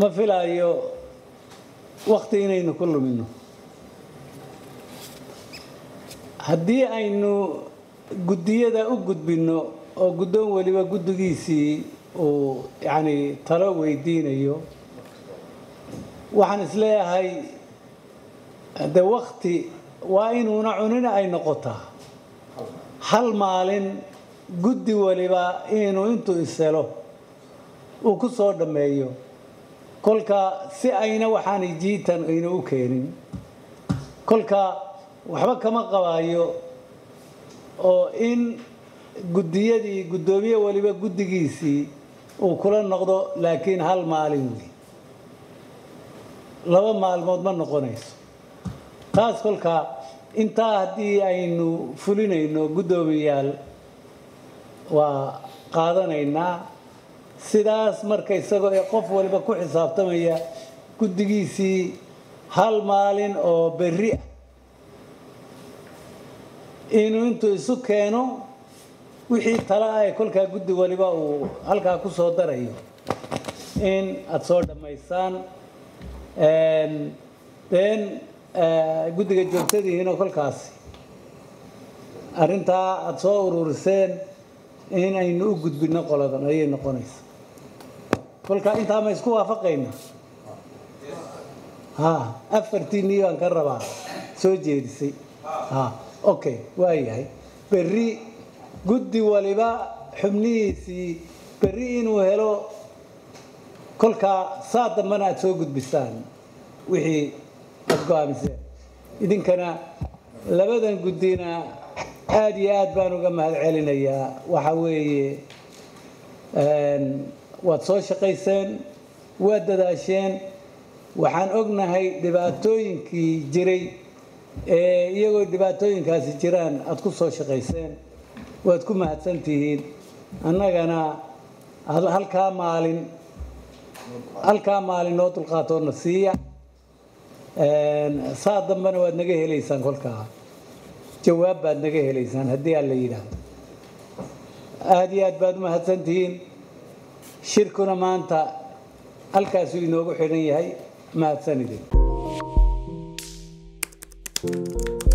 ma filaayo wakti inaynu ku lumino haddii aynu guddiyada u gudbinno oo guddoon weliba guddigiisii uu yacni talo weydiinayo waxaan isleeyahay de wakti waa inuuna cunina ay noqotaa hal maalin guddi waliba inuu intuu ishelo uu ku soo dhammeeyo kolka si ayna waxaanay jiitan ayna u keenin kolka waxba kama qabaayo oo in guddiyadii guddoomiye waliba guddigiisii uu kula noqdo laakiin hal maalin wey laba maalmood ma noqonayso taas kolka intaa haddii aynu fulinayno guddoomiyaal waa qaadanaynaa sidaas marka isagoo ee qof waliba ku xisaabtamaya guddigiisii hal maalin oo berri ah inuu intuu isu keeno wixii tala ah ee kolkaa guddi waliba uu halkaa ku soo darayo in aada soo dhammaysaan den guddiga joogtadihiinoo kolkaasi arrintaa aada soo ururiseen in aynu u gudbinno qoladan ayay noqonaysa kolka intaa ma isku waafaqayna ha afartiinii baan ka rabaa soo jeedisay ha okay waa yahay berri guddi waliba xubnihiisii berri inuu helo kolkaa saa dambana aada soo gudbisaan wixii aada go-aamiseen idinkana labadan guddina aada iyo aad baan uga mahad celinayaa waxa weeye waad soo shaqayseen waad dadaasheen waxaan ognahay dhibaatooyinkii jiray ee iyagoo dhibaatooyinkaasi jiraan aada ku soo shaqayseen waad ku mahadsan tihiin annagana halkaa maalin halkaa maalin noo dulqaatoona siiya saa dambena waad naga helaysaan kolkaa jawaab baad naga helaysaan haddii aan la yidhaahdo aada iyo aad baad u mahadsan tihiin shirkuna maanta halkaasuu inoogu xidhan yahay mahadsanidin